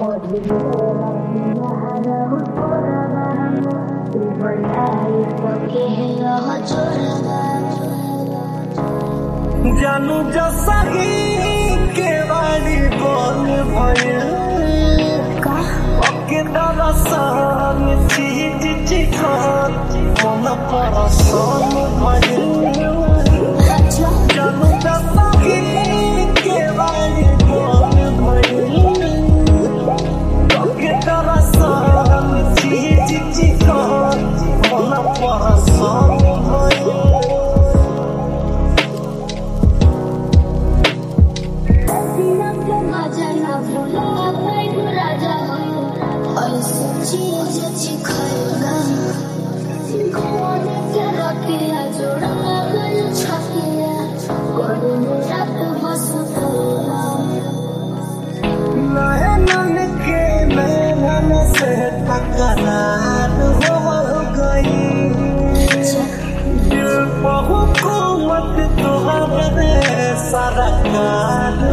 जानू जसही के बारी बोल भइल ओके दरसन चीज चिकन मन परसन भइल जानू जसही के बारी बोल भइल ओके दरसन चीज चिकन मन परसन भइल नयन के नैनन से टकरार हो गई दिल पर हुकूमत तुहरे सरकार